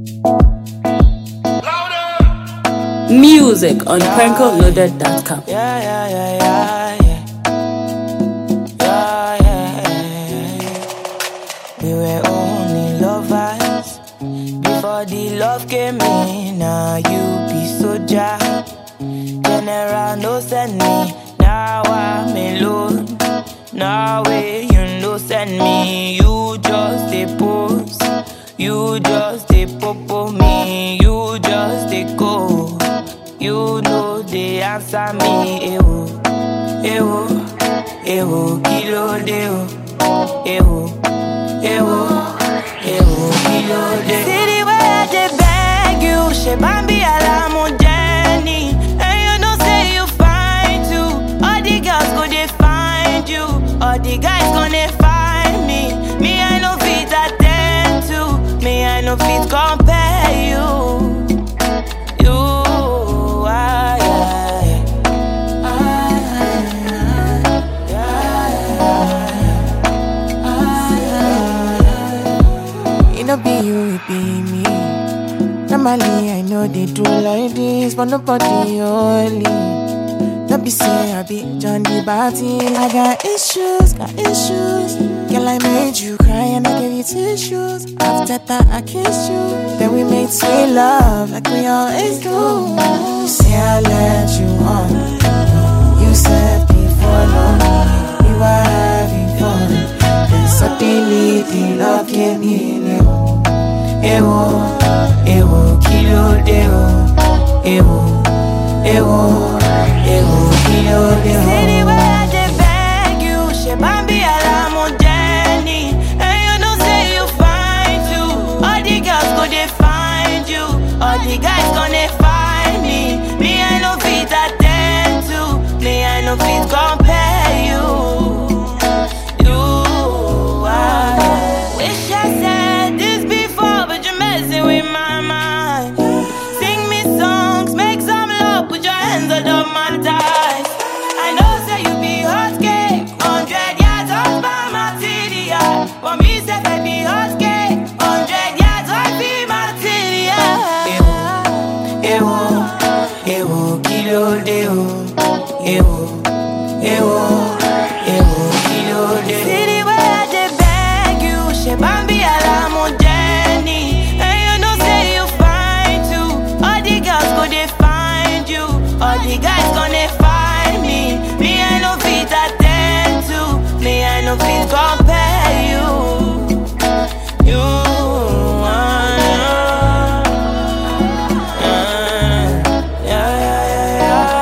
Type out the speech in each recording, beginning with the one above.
Music on prankoloaded.com. Yeah, yeah, yeah, yeah, yeah. Yeah, yeah, yeah. We were only lovers before the love came in. Now you be soldier. General no send me. Now I'm alone. Now way you no send me. You just a pose. You just a popo me. You just a go. You know they answer me. Ewo, ewo, ewo, kilo de o. Ewo, ewo, ewo, kilo de. See the way I dey beg you, she bambi alamu Jenny. And you know say you fine too. All the girls go they find you. All the guys gonna find me. Me I no fit attend to. Me I no fit compare you. You, I, It no be you, it be me. Normally, I know they do like this, but nobody only. Don't be say I be John the Baptist. I got issues, got issues. Girl, I made you cry and I gave you tissues. After that, I kissed you. Then we made sweet love like we always do. Say I let you on. You said before long we were having fun. Then suddenly the love came in. Ewo, ewo, kilo de o. Ewo, ewo, ewo, kilo de o. See the way I dey beg you, she bambi alamu Jenny. And you know say you fine too. All the girls go they find you. All the guys gonna find me. Me I no fit attend to. Me I no fit compare you. You, I wish I said this before, but you're messing with my mind. Sing me songs, make some love, put your hands under my thighs. I know say you be hot cake, hundred yards off by my TDI. For me, say baby hot cake, hundred yards off be my TDI. Ewo, ewo, kilo de o. Ewo, ewo, ewo, kilo de o. See the way I dey beg you, she bambi alamu Jenny. And you know say you fine too. All the girls go they find you. All the guys gonna find me. Me I no fit attend to. Me I no fit compare you. You. ah, ah, yeah, yeah,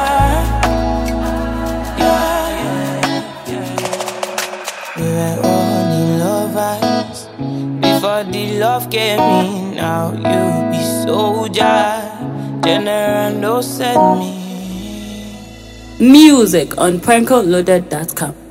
yeah, yeah. Yeah, yeah. We were only lovers before the love came in. Now you be soldier, general no send me. Music on prankoloaded.com.